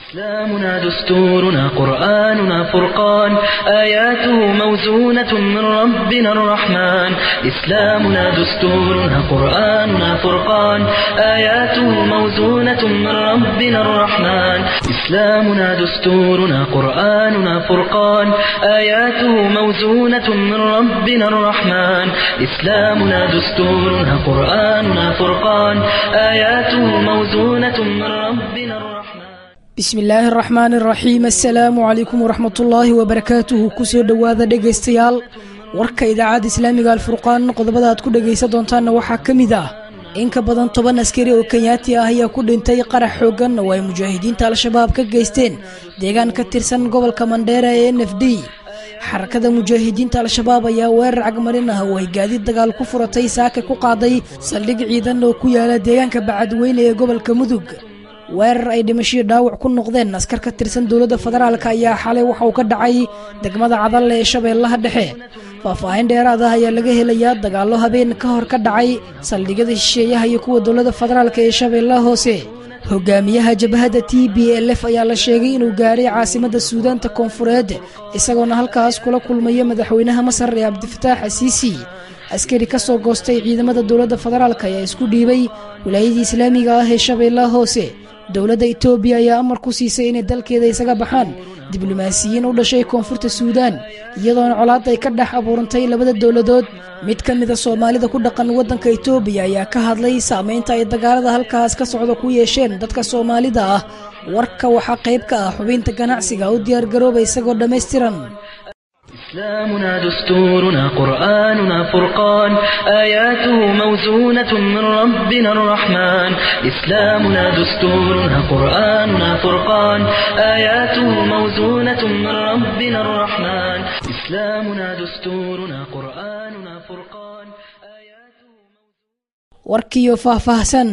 إسلامنا دستورنا قرآننا فرقان آياته موزونة من ربنا الرحمن إسلامنا دستورنا قرآننا فرقان آياته موزونة من ربنا الرحمن إسلامنا دستورنا قرآننا فرقان آياته موزونة من ربنا الرحمن إسلامنا دستورنا قرآننا فرقان آياته موزونة من ربنا الرحمن bismi illaahi araxmaan araxiim assalaamu calaykum waraxmatullaahi wabarakaatuhu kusoo dhowaada dhegaystayaal warka idaacadda islaamiga alfurqaan qodobada aad ku dhegaysan doontaanna waxaa ka mid ah in ka badan toban askari oo kenyaati ah ayaa ku dhintay qarax xoogan oo ay mujaahidiinta al-shabaab ka geysteen deegaan ka tirsan gobolka mandheera ee n f d xarakada mujaahidiinta al-shabaab ayaa weerar cagmarin ah oo ay gaadiid dagaal ku furatay saaka ku qaaday saldhig ciidan oo ku yaala deegaanka bacadweyne ee gobolka mudug weerar ay dhimashii dhaawac ku noqdeen askar ka tirsan dowladda federaalk ayaa xalay waxa uu ka dhacay degmada cadalle ee shabeellaha dhexe faahfaahin dheeraad ah ayaa laga helayaa dagaallo habeen ka hor ka dhacay saldhigyada shisheeyaha iyo kuwa dowladda federaalk ee shabeellaha hoose hogaamiyaha jabhadda t b l f ayaa la sheegay inuu gaaray caasimadda suudaanta koonfureed isagoona halkaas kula kulmaya madaxweynaha masar ee cabdifataax asiisi askari ka soo goostay ciidamada dowladda federaalk ayaa isku dhiibay wilaayadii islaamiga ah ee shabeellaha hoose dowladda etoobiya ayaa amar ku siisay inay dalkeeda isaga baxaan diblomaasiyiin u dhashay koonfurta suudaan iyadoona colaad ay ka dhex abuurantay labada dowladood mid ka mida soomaalida ku dhaqan waddanka etoobiya ayaa ka hadlay saameynta ay dagaalada halkaas ka socda ku yeesheen dadka soomaalida ah warka waxaa qayb ka ah xubinta ganacsiga u diyaargarooba isagoo dhammaystiran إسلامنا دستورنا قرآننا فرقان آياته موزونة من ربنا الرحمن إسلامنا دستورنا قرآننا فرقان آياته موزونة من ربنا الرحمن إسلامنا دستورنا قرآننا فرقان آياته warkiyo faahfaahsan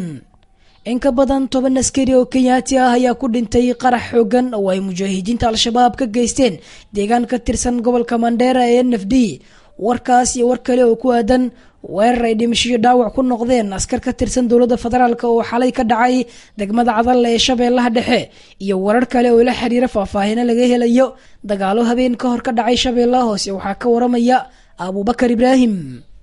in ka badan toban askari oo kenyaati ah ayaa ku dhintay qarax xoogan oo ay mujaahidiinta al-shabaab ka geysteen deegaan ka tirsan gobolka mandheera ee n f d warkaas iyo war kale oo ku aadan weerar ay dhimashiyo dhaawac ku noqdeen askar ka tirsan dowladda federaalk oo xalay ka dhacay degmada cadalle ee shabeellaha dhexe iyo warar kale oo la xiriira faahfaahino laga helayo dagaalo habeen ka hor ka dhacay shabeellaha hoose waxaa ka waramaya abuubakar ibraahim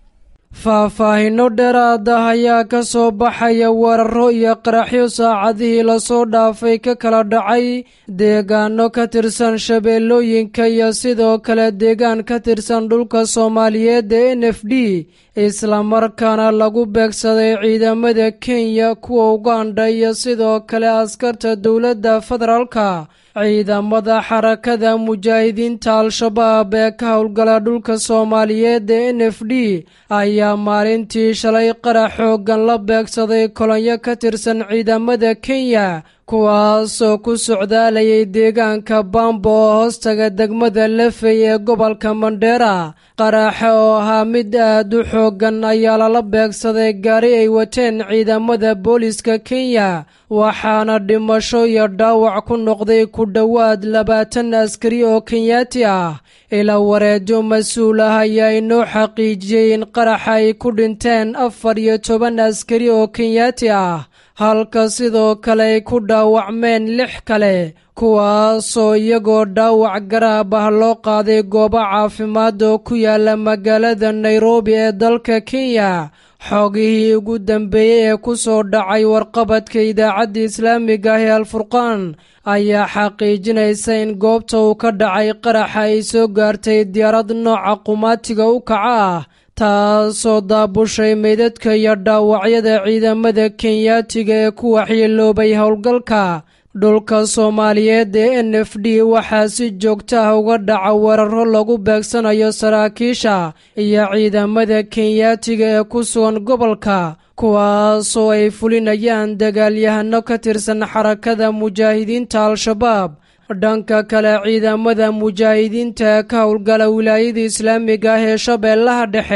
faahfaahinno dheeraad ah ayaa ka soo baxaya weeraro iyo qaraxyo saacadihii lasoo dhaafay ka kala dhacay deegaano ka tirsan shabeellooyinka iyo sidoo kale deegaan ka tirsan dhulka soomaaliyeed ee n f d islamarkaana lagu beegsaday ciidamada kenya kuwa uganda iyo sidoo kale askarta dowladda federaalka ciidamada xarakada mujaahidiinta al-shabaab ee ka howlgala dhulka soomaaliyeed ee n f d ayaa maalintii shalay qarax xoogan la beegsaday kolonyo ka tirsan ciidamada kenya kuwaasoo ku socdaalayay deegaanka bambo oo hoostaga degmada lefey ee gobolka mandheera qaraxa oo ahaa mid aad u xoogan ayaa lala beegsaday gaari ay wateen ciidamada booliska kenya waxaana dhimasho iyo dhaawac ku noqday ku dhowaad labaatan askari oo kenyaati ah ila wareejo mas-uul ah ayaa inoo xaqiijiyey in qaraxa ay ku dhinteen afar iyo toban askari oo kenyaati ah halka sidoo kale ay ku dhaawacmeen lix kale kuwaasoo iyagoo dhaawac garaab ah loo qaaday goobo caafimaad oo ku yaala magaalada nairobi ee dalka kenya xoogihii ugu dambeeyey ee ku soo dhacay warqabadka idaacadda islaamiga ah ee alfurqaan ayaa xaqiijinaysa in goobta uu ka dhacay qaraxa ay soo gaartay diyaarad nooca qumaatiga u kaca ah taasoo daabushay meydadka iyo dhaawacyada ciidamada kenyaatiga ee ku waxyeeloobay howlgalka dhulka soomaaliyeed ee n f d waxaa si joogta ah uga dhaca weeraro lagu beegsanayo saraakiisha iyo ciidamada kenyaatiga ee ku sugan gobolka kuwaasoo ay fulinayaan dagaalyahano ka tirsan xarakada mujaahidiinta al-shabaab dhanka kale ciidamada mujaahidiinta ee ka howlgala wilaayada islaamiga ah ee shabeellaha dhexe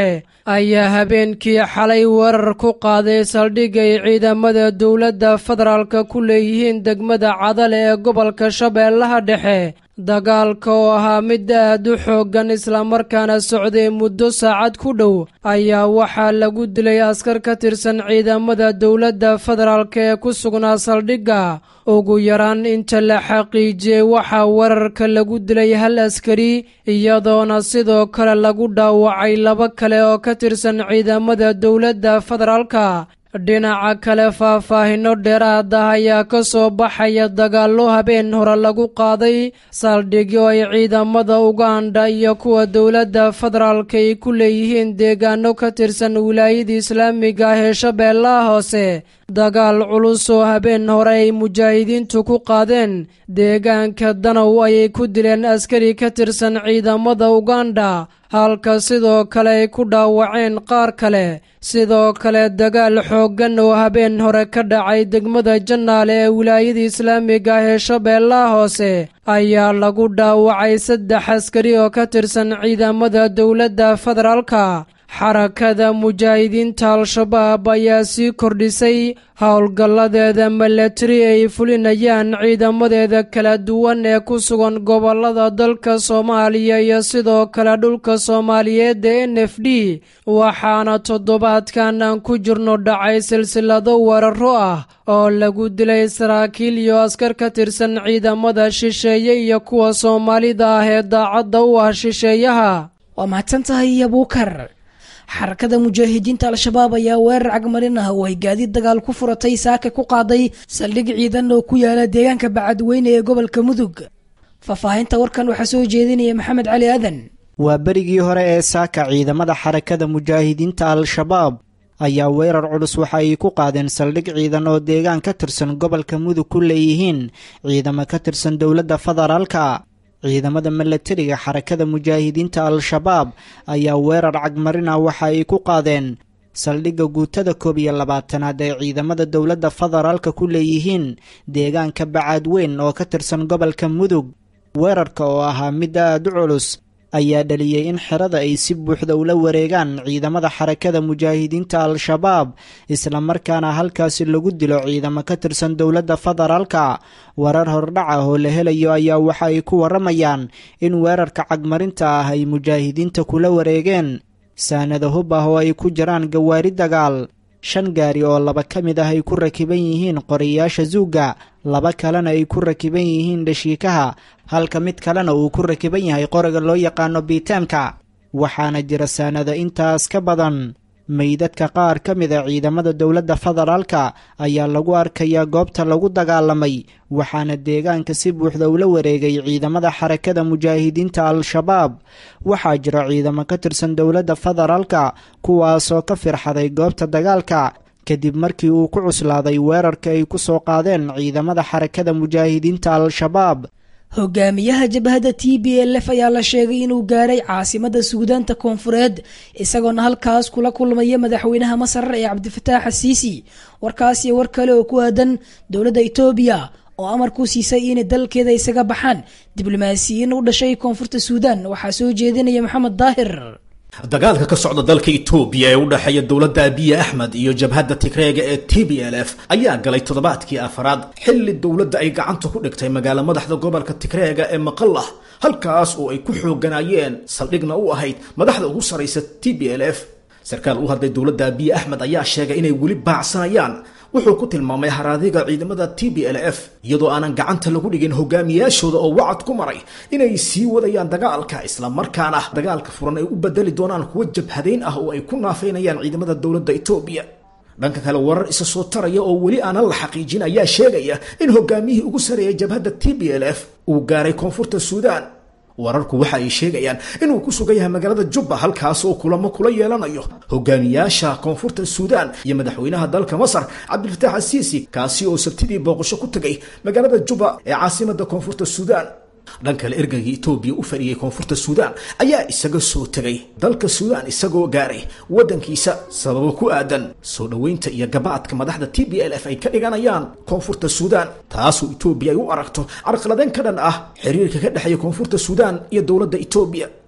ayaa habeenkii xalay weerar ku qaaday saldhig ay ciidamada dowladda federaalka ku leeyihiin degmada cadale ee gobolka shabeellaha dhexe dagaalka oo ahaa mid aad u xooggan islamarkaana socday muddo saacad ku dhow ayaa waxaa lagu dilay askar ka tirsan ciidamada dowladda federaalka ee ku sugnaa saldhigga ugu yaraan inta la xaqiijiyey waxaa weerarka lagu dilay hal askari iyadoona sidoo kale lagu dhaawacay laba kale oo ka tirsan ciidamada dowladda federaalka dhinaca kale faahfaahinno dheeraad ah ayaa ka soo baxaya dagaallo habeen hore lagu qaaday saldhigyo ay ciidamada uganda iyo kuwa dowladda federaalka ay ku leeyihiin deegaano ka tirsan wilaayada islaamiga ah ee shabeellaha hoose dagaal culus oo habeen hore ay mujaahidiintu ku qaadeen deegaanka danow ayay ku dileen askari ka tirsan ciidamada uganda halka sidoo kale ay ku dhaawaceen qaar kale sidoo kale dagaal xooggan oo habeen hore ka dhacay degmada jannaale ee wilaayada islaamiga ah ee shabeellaha hoose ayaa lagu dhaawacay saddex askari oo ka tirsan ciidamada dowladda federaalka xarakada mujaahidiinta al-shabaab ayaa sii kordhisay howlgalladeeda milatari ay fulinayaan ciidamadeeda kala duwan ee ku sugan gobollada dalka soomaaliya iyo sidoo kale dhulka soomaaliyeed ee n f d waxaana toddobaadkan aan ku jirno dhacay silsilado weeraro ah oo lagu dilay saraakiil iyo askar ka tirsan ciidamada shisheeye iyo kuwa soomaalida ah ee daacadda u ah shisheeyaha waa mahadsan tahay abuukar xarakada mujaahidiinta al-shabaab ayaa weerar cagmarin ah oo ay gaadiid dagaal ku furatay saaka ku qaaday saldhig ciidan oo ku yaala deegaanka bacadweyne ee gobolka mudug faahfaahinta warkan waxaa soo jeedinaya maxamed cali aadan waa berigii hore ee saaka ciidamada xarakada mujaahidiinta al-shabaab ayaa weerar culus waxa ay ku qaadeen saldhig ciidan oo deegaan ka tirsan gobolka mudug ku leeyihiin ciidamo ka tirsan dowladda federaalka ciidamada milatariga xarakada mujaahidiinta al-shabaab ayaa weerar cagmarin ah waxa ay ku qaadeen saldhigga guutada koob iyo labaatanaad ee ciidamada dowladda federaalka ku leeyihiin deegaanka bacaadweyn oo ka tirsan gobolka mudug weerarka oo ahaa mid aad u culus ayaa dhaliyey in xerada ay si buuxda ula wareegaan ciidamada xarakada mujaahidiinta al-shabaab islamarkaana halkaasi lagu dilo ciidamo ka tirsan dowladda federaalka warar hordhac ah oo la helayo ayaa waxa ay ku waramayaan in weerarka cagmarinta ah ay mujaahidiinta kula wareegeen saanada hub ah oo ay ku jiraan gawaari dagaal shan gaari oo laba ka mid ah ay ku rakiban yihiin qoriyaasha zuugga laba kalena ay ku rakiban yihiin dhashiikaha halka mid kalena uu ku rakiban yahay qoriga loo yaqaano biiteemka waxaana jira saanada intaas ka badan meydadka qaar ka mid a ciidamada dowladda federaalka ayaa lagu arkayaa goobta lagu dagaalamay waxaana deegaanka si buuxda ula wareegay ciidamada xarakada mujaahidiinta al-shabaab waxaa jira ciidamo ka tirsan dowladda federaalka kuwaasoo ka firxaday goobta dagaalka kadib markii uu ku cuslaaday weerarka ay ku soo qaadeen ciidamada xarakada mujaahidiinta al-shabaab hogaamiyaha jabhadda t b l f ayaa la sheegay inuu gaaray caasimada suudaanta koonfureed isagoona halkaas kula kulmaya madaxweynaha masar ee cabdifataax asiisi warkaas iyo war kale oo ku aadan dowladda etoobiya oo amar ku siisay inay dalkeeda isaga baxaan diblomaasiyiin u dhashay koonfurta suudaan waxaa soo jeedinaya maxamed daahir dagaalka ka socda dalka itoobiya ee u dhexeeya dowladda abiye axmed iyo jabhadda tigreega ee t b l f ayaa galay toddobaadkii afaraad xilli dowladda ay gacanta ku dhigtay magaalo madaxda gobolka tigreega ee maqallah halkaas oo ay ku xooganaayeen saldhigna u ahayd madaxda ugu saraysa t b l f sarkaal u hadlay dowladda abiye axmed ayaa sheegay inay weli baacsanayaan wuxuu ku tilmaamay haraadiga ciidamada t b l f iyadoo aanan gacanta lagu dhigin hogaamiyaashooda oo wacad ku maray inay sii wadayaan dagaalka islamarkaana dagaalka furan ay u bedeli doonaan kuwo jabhadayn ah oo ay ku naafaynayaan ciidamada dowladda etoobiya dhanka kale warar isa soo taraya oo weli aanan la xaqiijin ayaa sheegaya in hogaamiyihii ugu sareeyay jabhadda t b l f uu gaaray koonfurta suudaan wararku waxa ay sheegayaan inuu ku sugan yahay magaalada jubba halkaas oo kulamo kula yeelanayo hogaamiyaasha koonfurta suudaan iyo madaxweynaha dalka masar cabdilfataax asiisi kaasi oo sabtidii booqasho ku tegay magaalada jubba ee caasimada koonfurta suudaan dhan kale ergagii etoobiya u fadhiyey koonfurta suudaan ayaa isaga soo tegay dalka suudaan isagoo gaaray waddankiisa sababo ku aadan soo dhoweynta iyo gabaadka madaxda t b l f ay ka dhiganayaan koonfurta suudaan taasoo etoobiya ay u aragto carqaladeyn ka dhan ah xiriirka ka dhexeeya koonfurta suudaan iyo dowladda etoobiya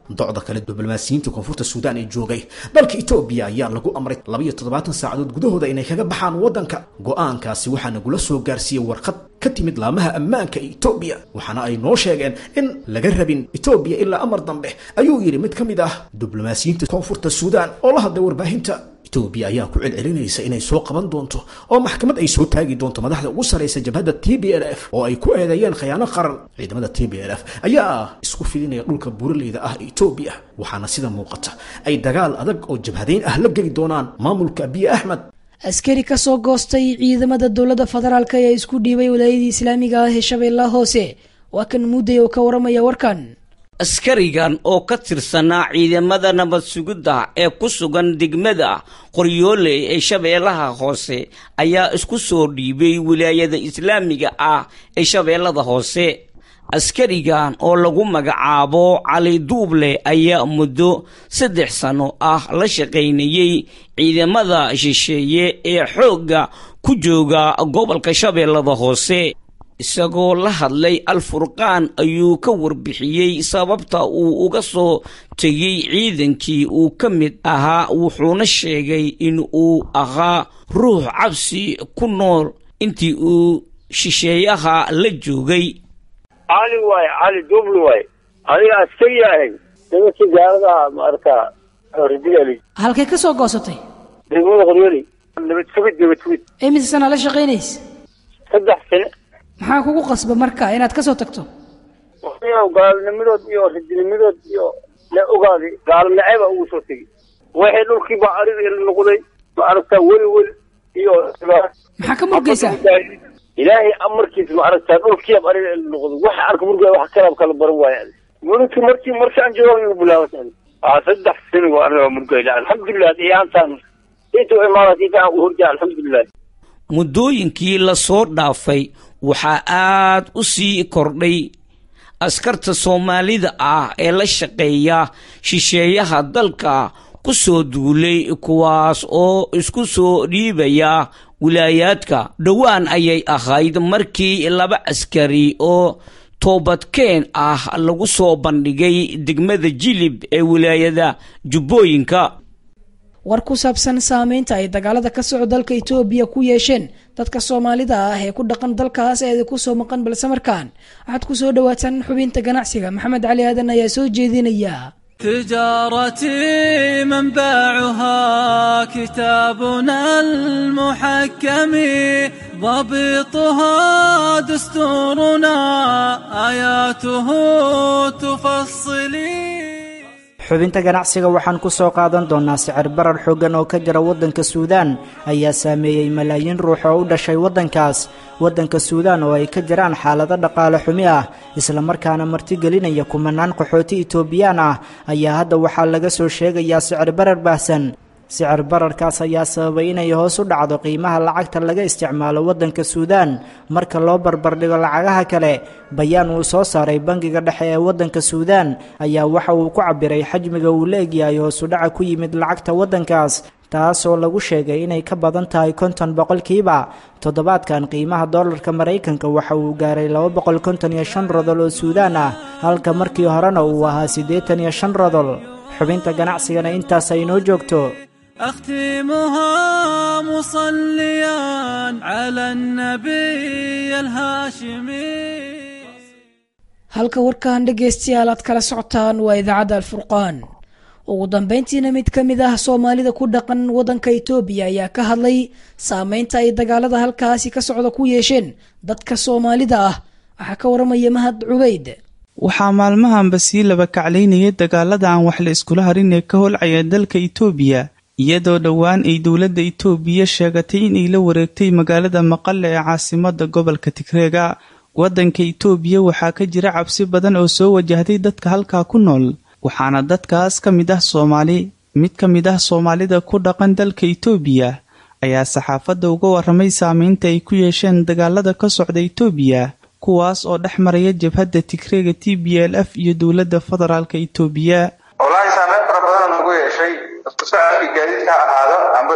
docda kale diblomaasiyiinta koonfurta suudaan ee joogay dalka etoobiya ayaa lagu amray labayo toddobaatan saacadood gudahooda inay kaga baxaan waddanka go-aankaasi waxaa nagula soo gaarsiiyey warqad ka timid laamaha ammaanka ee etoobiya waxaana ay noo sheegeen in laga rabin etoobiya ilaa amar dambe ayuu yidhi mid ka mid ah diblomaasiyiinta koonfurta suudaan oo la hadlay warbaahinta etoobiya ayaa ku celcelinaysa inay soo qaban doonto oo maxkamad ay soo taagi doonto madaxda ugu saraysa jabhadda t b l f oo ay ku eedeeyeen khiyaano qaran ciidamada t b l f ayaa isku fidinaya dhulka buraleyda ah etoobiya waxaana sida muuqata ay dagaal adag oo jabhadeyn ah la geli doonaan maamulka abiy axmed askari ka soo goostay ciidamada dowladda federaalk ayaa isku dhiibay walaayadii islaamiga ah ee shabeellaha hoose waa kan mudday oo ka waramaya warkan askarigan oo ka tirsanaa ciidamada nabad sugidda ee ku sugan degmada qoryoole ee shabeellaha hoose ayaa isku soo dhiibay wilaayada islaamiga ah ee shabeellada hoose askarigan oo lagu magacaabo cali duuble ayaa muddo saddex sano ah la shaqaynayey ciidamada shisheeye ee xoogga ku jooga gobolka shabeellada hoose isagoo la hadlay al-furqaan ayuu ka warbixiyey sababta uu uga soo tegey ciidankii uu ka mid ahaa wuxuuna sheegay in uu ahaa ruux cabsi ku nool intii uu shisheeyaha la joogay cali waay cali dubli waay adiga askari ahay nimankii gaaladaha maarata ridiyali halkay ka soo goosatay degmada qoryoli nabad sugid nabad sugid imise sana la shaqaynays saddex sane maxaa kugu qasba marka inaad ka soo tagto gaalnimadood iyo ridinimadood iyo la ogaaday gaalo naceeba ugu soo tegey waxay dhulkii baa ariga noqday maaragtaa weli weli iyo maxaa ka murgaysaa ilaahay amarkiisa maaragtaa dhulkiiab ariga noqday waxa arka murgaya wax kalaab kala baran waaya mulki markii markii aan jooga igu bilaabata aa saddex sani waa aniga murgayla alxamdulilah iyaantaan inta imaanat inta aan u horjaa alxamdulilah muddooyinkii la soo dhaafay waxaa aad u sii kordhay askarta soomaalida ah ee la shaqeeya shisheeyaha dalka ku soo duulay kuwaas oo isku soo dhiibaya wilaayaadka dhowaan ayay ahayd markii laba askari oo toobadkeen ah lagu soo bandhigay degmada jilib ee wilaayada jubbooyinka war ku saabsan saameynta ay dagaalada ka soco dalka etoobiya ku yeesheen dadka soomaalida ah ee ku dhaqan dalkaas eeda kusoo maqan balse markaan waxaad ku soo dhawaataan xubinta ganacsiga maxamed cali aadan ayaa soo jeedinaya تجارتي منبعها كتابنا المحكم ضبطها دستورنا آياته تفصلي xubinta ganacsiga waxaan ku soo qaadan doonnaa sicir barar xooggan oo ka jira waddanka suudaan ayaa saameeyey malaayiin ruux oo u dhashay waddankaas waddanka suudaan oo ay ka jiraan xaalado dhaqaale xumi ah islamarkaana martigelinaya kumanaan qaxooti itoobiyaan ah ayaa hadda waxaa laga soo sheegayaa sicir barar baahsan sicir bararkaas ayaa sababay inay hoos u dhacdo qiimaha lacagta laga isticmaalo waddanka suudaan marka loo barbardhigo lacagaha kale bayaan uu soo saaray bangiga dhexe ee waddanka suudaan ayaa waxa uu ku cabiray xajmiga uu la egyahay hoosudhaca ku yimid lacagta waddankaas taas oo lagu sheegay inay ka badan tahay konton boqolkiiba toddobaadkan qiimaha dollarka maraykanka waxa uu gaaray laba boqol konton iyo shan rodol oo suudaan ah halka markii horena uu ahaa siddeetan iyo shan rodol xubinta ganacsigana intaas ay noo joogto أختمها مصليا على النبي الهاشمي halka warkan dhegaystayaal aad kala socotaan waa idaacadda alfurqaan ugu dambeyntiina mid ka mid ah soomaalida ku dhaqan waddanka itoobiya ayaa ka hadlay saameynta ay dagaalada halkaasi ka socda ku yeesheen dadka soomaalida ah waxaa ka waramaya mahad cubeyd waxaa maalmahanba sii laba kaclaynayay dagaalada aan wax la iskula harin ee ka holcaya dalka itoobiya iyadoo dhowaan ay dowladda itoobiya sheegatay inay la wareegtay magaalada maqale ee caasimada gobolka tigreega waddanka itoobiya waxaa ka jira cabsi badan oo soo wajahday dadka halkaa ku nool waxaana dadkaas ka mid ah soomaali mid ka mid ah soomaalida ku dhaqan dalka itoobiya ayaa saxaafadda uga waramay saameynta ay ku yeesheen dagaalada ka socda itoobiya kuwaas oo dhex maraya jabhadda tigreega t b l f iyo dowladda federaalka itoobiya wallaahi saameyn fara badan nagu yeeshay isku socodkii gaadiidka ha ahaado amba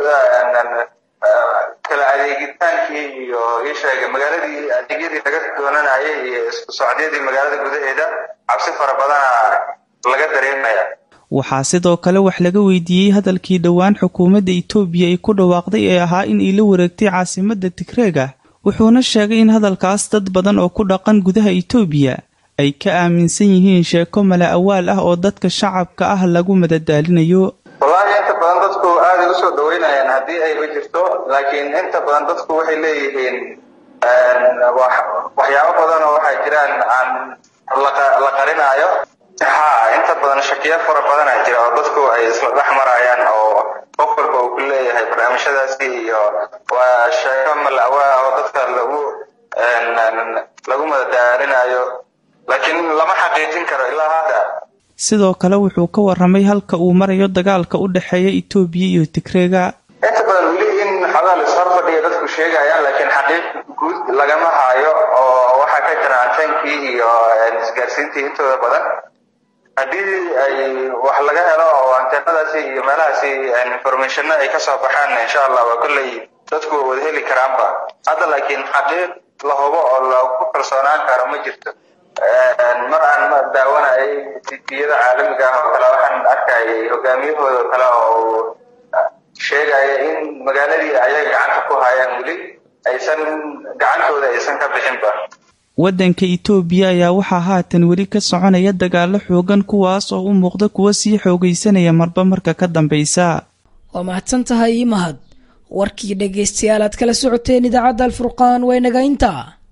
kala adeegitaankii iyo isheega magaaladii adeegyadii laga doonanayay iyo isku socdyadii magaalada gudaheeda cabsi fara badana laga dareemaya waxaa sidoo kale wax laga weydiiyey hadalkii dhowaan xukuumadda itoobiya ay ku dhawaaqday ee ahaa in ay la wareegtay caasimadda tigreega wuxuuna sheegay in hadalkaas dad badan oo ku dhaqan gudaha itoobiya ay ka aaminsan yihiin sheeko mala awaal ah oo dadka shacabka ah lagu madadaalinayo wallaahi inta badan dadku aaday usoo dhaweynayaan haddii ayba jirto laakiin inta badan dadku waxay leeyihiin waxyaabo badan oo waxaa jiraan aan la qarinaayo ha inta badan shakiya fara badana jira oo dadku ay isla dhex marayaan oo qof walba uu ku leeyahay barnaamijyadaasi iyo waa sheeko malawaa oo dadka lagu lagu madadaalinayo laakiin lama xaqiijin karo ilaa hadda sidoo kale wuxuu ka warramay halka uu marayo dagaalka u dhexeeya itoobiya iyo tigreega inta badan weli in xadaa la ishor fadhiya dadku sheegayaan laakiin xaqiiq guud lagama haayo oo waxaa ka jira anteenkii iyo isgaarsiintii intooda badan haddii ay wax laga helo oo anteenadaasi iyo meelahaasi informationna ay kasoo baxaan insha allah waa kolley dadku wada heli karaanba hadda laakiin xaqiiq la hubo oo lagu kalsoonaan karo ma jirto mar aan daawanayay tiyada caalamiga ah oo kale waxaan arkayay hogaamiyahooda kale oo sheegaya in magaaladii ayay gacanta ku hayaan weli aysan gacantooda aysan ka bixinba waddanka itoobiya ayaa waxaa haatan weli ka soconaya dagaalo xoogan kuwaas oo u muuqda kuwa sii xoogaysanaya marba marka ka dambaysa waa mahadsan tahay mahad warkii dhegaystayaal aad kala socoteen idaacadda alfurqaan waa inaga intaa